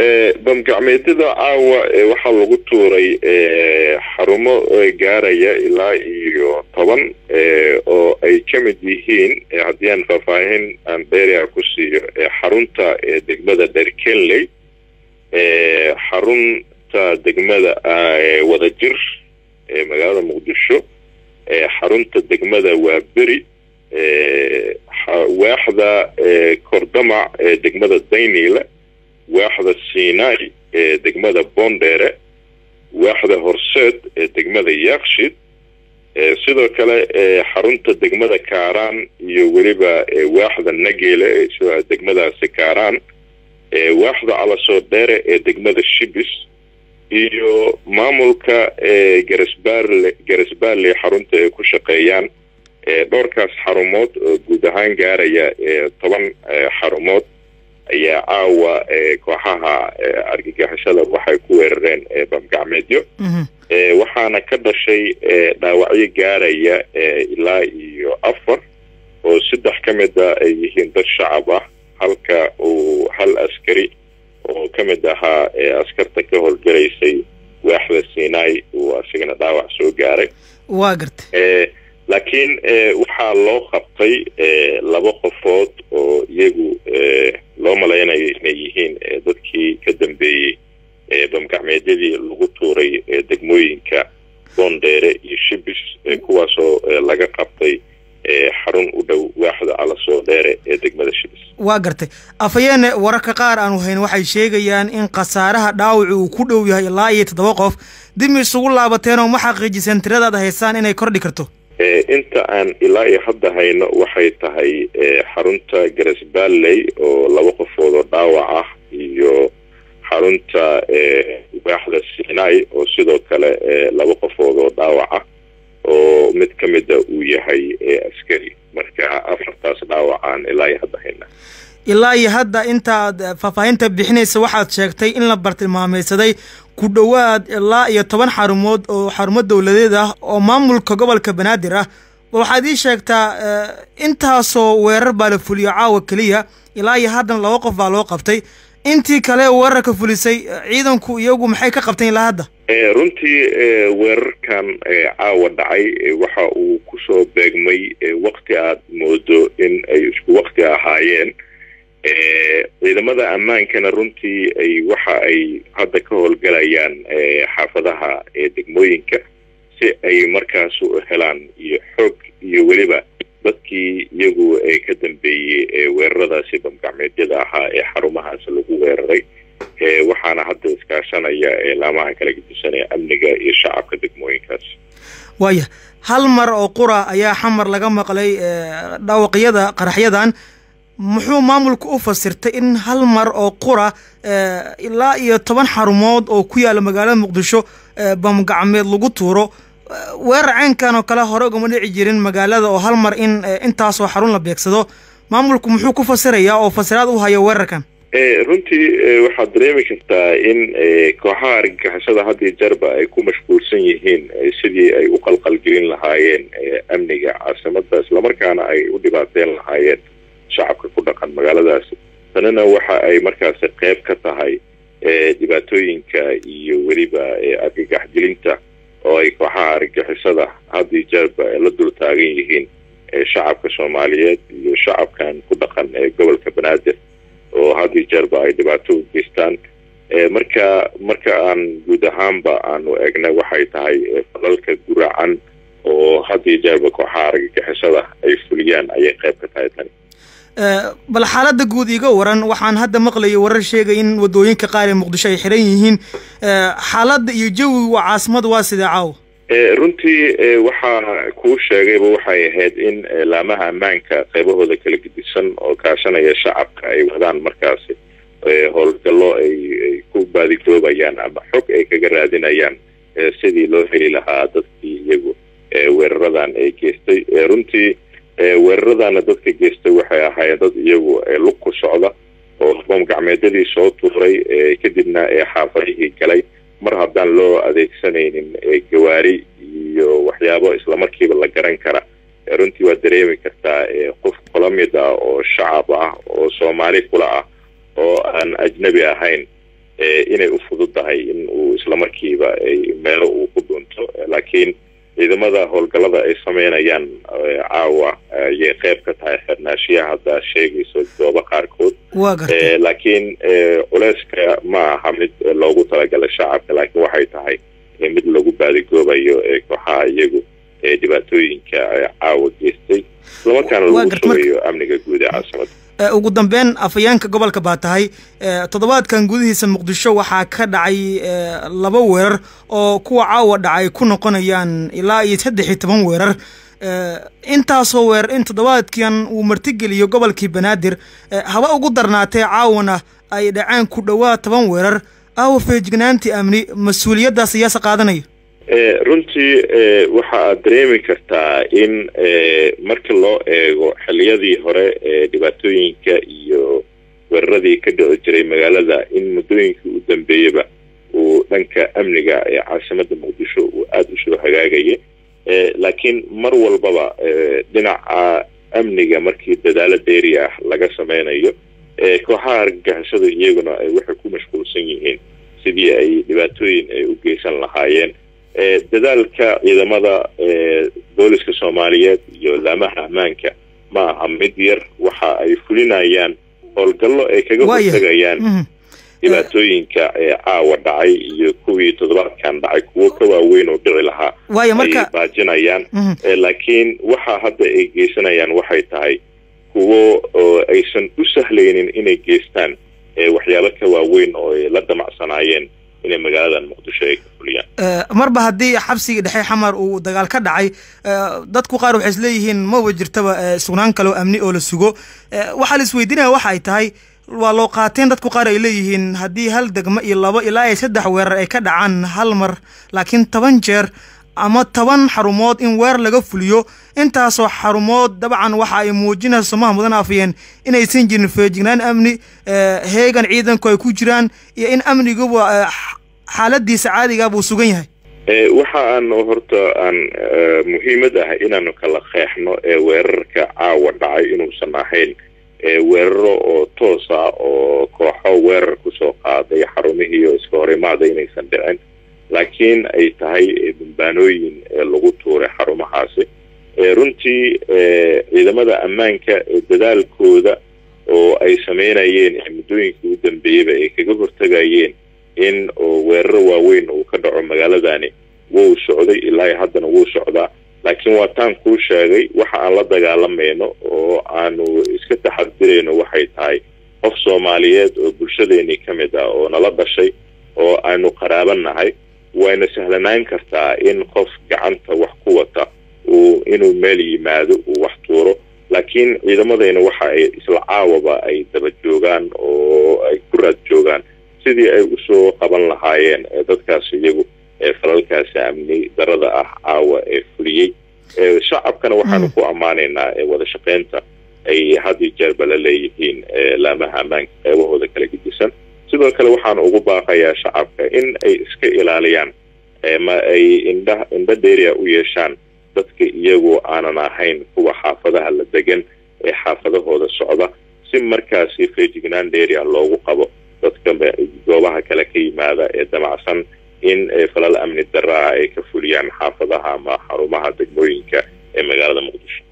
bamgacmeedyada caawa waxaa lagu tuuray xarumo gaaraya ilaa iyo toban oo ay ka mid yihiin haddii aan faahfaahin aan dheeria ku siiyo xarunta degmada dherkenley xarunta degmada wadajir ee magaalada muqdisho xarunta degmada waaberi waaxda kordamac ee degmada dayniile waaxda sinai ee degmada bondere waaxda horseed ee degmada yakshid sidoo kale xarunta degmada kaaraan iyo weliba waaxda nageele sida degmadaasi kaaraan waaxda calasoo dheere ee degmada shibis iyo maamulka garasbaarle garasbaarle xarunta ay ku shaqeeyaan dhowrkaas xarumood oo guud ahaan gaaraya toban xarumood ayaa caawa kooxaha argagixisada waxay ku weerareen bamgacmeedyo waxaana ka dhashay dhaawacyo gaaraya ilaa iyo afar oo saddex ka mida ay yihiin dad shacab ah halka uu hal askari oo ka mid ahaa askarta ka howlgalaysay waaxda sinai uu asigana dhaawac soo gaaray waa garta laakiin waxaa loo qabtay laba qofood oo iyagu loo malaynayo inay yihiin dadkii ka dambeeyey bamgacmeedyadii lagu tuuray degmooyinka boondheere iyo shibis kuwaasoo laga qabtay xarun u dhow waaxda calasoo dheere ee degmada shibis waa gartay afayeene wararka qaar aanu hayn waxay sheegayaan in khasaaraha dhaawaci uu ku dhow yahay ilaa iyo toddoba qof dib isugu laabateen oo ma xaqiijiseen tiradaad haysaan inay kordhi karto inta aan ilaa iyo hadda hayno waxay tahay xarunta garasbaalley oo laba qofood oo dhaawac ah iyo xarunta waaxda sinai oo sidoo kale laba qofood oo dhaawac ah oo mid ka mida uu yahay askari marka afartaas dhaawacaan ilaa iyo hadda hayna ilaa iyo hadda intaad faahfaahinta bixinaysa waxaad sheegtay in la bartilmaameysaday ku dhowaad ilaa iyo toban xarumood oo xarumo dowladeed ah oo maamulka gobolka banaadir ah waxaad ii sheegtaa intaasoo weerar baa la fuliyo caawa keliya ilaa iyo haddana laba qof baa loo qabtay intii kale weerarka fulisay ciidanku iyagu maxay ka qabteen ilaa hadda runtii weerarkan caawa dhacay waxa uu kusoo beegmay wakti aad moodo in ay isku wakti ahaayeen ciidamada ammaankana runtii ay waxa ay hadda ka howlgalayaan xaafadaha degmooyinka si ay markaas u helaan iyo xoog iyo weliba dadkii iyagu ka dambeeyey weeraradaasi bamgacmeedyada ahaa ee xarumahaas lagu weeraray waxaana hadda iskaashanaya laamaha kala gedisanaya amniga iyo shacabka degmooyinkaas waaya hal mar oo qura ayaa xamar laga maqlay dhaawaqyada qaraxyadan muxuu maamulka u fasirtay in hal mar oo qura ilaa iyo toban xarumood oo ku yaala magaalada muqdisho bamgacmeed lagu tuuro weerar caynkan oo kale hore ugama dhici jirin magaalada oo hal mar in intaasoo xarun la beegsado maamulku muxuu ku fasirayaa oo fasiraad u haya weerarkan runtii waxaad dareemi kartaa in kooxaha argagixisada had iyo jeerba ay ku mashquulsan yihiin sidii ay u qalqalgelin lahaayeen amniga caasimada islamarkaana ay u dhibaateyn lahaayeen shacabka ku dhaqan magaaladaasi tanina waxa ay markaasi qeyb ka tahay dhibaatooyinka iyo weliba argagaxgelinta oo ay kooxaha argagixisada had iyo jeerba la dul taagan yihiin shacabka soomaaliyeed iyo shacabkan ku dhaqan ee gobolka banaadir oo had iyo jeerba ay dhibaato u geystaan marka marka aan guud ahaanba aanu egna waxay tahay falalka guracan oo had iyo jeerba kooxaha argagixisada ay fuliyaan ayay qeyb ka tahay tani bal xaaladda guud iga waran waxaan hadda maqlayay warar sheegay in wadooyinka qaar ee muqdisho ay xiran yihiin xaaladda iyo jawiga waa caasimada waa sidee caawa runtii waxaa kuu sheegayba waxay ahayd in laamaha ammaanka qaybahooda kala gedisan oo kaashanaya shacabka ay wadaan markaasi howlgallo ay ku baadigoobayaan ama xog ay kaga raadinayaan sidii loo heli lahaa dadkii iyagu weeraradan ay geystay runtii weeraradana dadka geystay waxay ahaayeen dad iyagu lug ku socda oo bamgacmeedyadii soo tuuray kadibna xaafadihii galay mar haddaan loo adeegsanaynin gawaari iyo waxyaabo islamarkiiba la garan kara runtii waad dareemi kartaa qof kula mid ah oo shacab ah oo soomaali kula ah oo aan ajnabi ahayn inay u fududahay in uu islamarkiiba meelo uu ku dhunto laakiin ciidamada howlgallada ay sameynayaan caawa ayay qayb ka tahay xirnaashiyaha hadda sheegayso goobo qaarkood laakiin culeyska ma aha mid loogu talagalay shacabka laakiin waxay tahay mid lagu baadigoobayo kooxaha iyagu dhibaatooyinka caawa geystay islamarkaana lagu sugayo amniga guud ee caasimada ugu dambeyn afhayeenka gobolka baa tahay toddobaadkan gudihiisa muqdisho waxaa ka dhacay laba weerar oo kuwa caawa dhacay ku noqonayaan ilaa iyo saddex iyo toban weerar intaasoo weerar in toddobaadkan uu martigeliyo gobolkii banaadir haba ugu darnaatee caawana ay dhaceen ku dhowaa toban weerar aawa feejignaantii amni mas-uuliyaddaas ayaase qaadanaya runtii waxa aad dareemi kartaa in marka loo eego xiliyadii hore ee dhibaatooyinka iyo weeraradii ka dhici jiray magaalada in muddooyinkii u dambeeyaba uu dhanka amniga ee caasimada muqdisho uu aada usoo hagaagaya laakiin mar walbaba dhinaca amniga markii dadaalo dheeri ah laga sameynayo kooxaha argagixisada iyaguna waxay ku mashquulsan yihiin sidii ay dhibaatooyin ay u geysan lahaayeen dadaalka ciidamada booliska soomaaliyeed iyo laamaha ammaanka ma aha mid yar waxa ay fulinayaan howlgallo ay kaga hortagayaan dhibaatooyinka ee caawa dhacay iyo kuwii toddobaadkan dhacay kuwo ka waaweyn oo dhici lahaa ay baajinayaan laakiin waxa hadda ay geysanayaan waxay tahay kuwo aysan u sahlaynin inay geystaan waxyaabo ka waaweyn oo ay la damacsanaayeen inay magaaladan muqdisho ay ka fuliyaan marba haddii xabsigii dhexe xamar uu dagaal ka dhacay dadku qaar waxay isleeyihiin maba jirtaba sugnaan kale oo amni oo la sugo waxaa la isweydiinaya waxa ay tahay waa loo qaateen dadku qaar ay leeyihiin haddii hal degmo iyo labo ilaa ay saddex weerar ay ka dhacaan hal mar laakiin toban jeer ama toban xarumood in weer laga fuliyo intaasoo xarumood dabcan waxa ay muujinaysa somaha mudan afiyeen inaysan jirin feejignaan amni heegan ciidanku ay ku jiraan iyo in amniguba xaaladiisa caadiga buu sugan yahay waxa aanu horta aan muhiimad ah inaanu kala qeexno ee weerarka caawa dhacay inuusan ahayn weeraro oo toos ah oo kooxo weerar kusoo qaaday xarumihii oo iska horimaada inaysan dhicin laakiin ay tahay bambaanooyin lagu tuuray xarumahaasi runtii ciidamada ammaanka dadaalkooda oo ay sameynayeen muddooyinkii u dambeeyeyba ay kaga hortagayeen in weeraro waaweyn uu ka dhaco magaaladani wuu socday ilaa haddana wuu socdaa laakiin waa taan kuu sheegay waxa aan la dagaalamayno oo aanu iska taxadirayno waxay tahay qof soomaaliyeed oo bulshadeenii ka mid ah oo nala dhashay oo aanu qaraaban nahay wayna sahlanaan kartaa in qof gacanta wax ku wata uu inuu meel yimaado uu wax tuuro laakiin ciidamadayna waxa ay isla caawaba ay daba joogaan oo ay ku raad joogaan sidii ay usoo qaban lahaayeen dadkaas iyagu ee falalkaasi amni darada ah caawa ee fuliyey shacabkana waxaanu ku ammaanaynaa wada shaqeynta ay had iyo jeerba la leeyihiin laamaha ammaanka qeybahooda kala gedisan sidoo kale waxaan ugu baaqayaa shacabka in ay iska ilaaliyaan ma ay indha indho dheeriya u yeeshaan dadka iyagoo aanan ahayn kuwa xaafadaha la degan ee xaafadahooda socda si markaasi feejignaan dheeriya loogu qabo dadka goobaha kale ka yimaada ee damacsan in falal amni daraa ay ka fuliyaan xaafadaha ama xarumaha degmooyinka ee magaalada muqdisho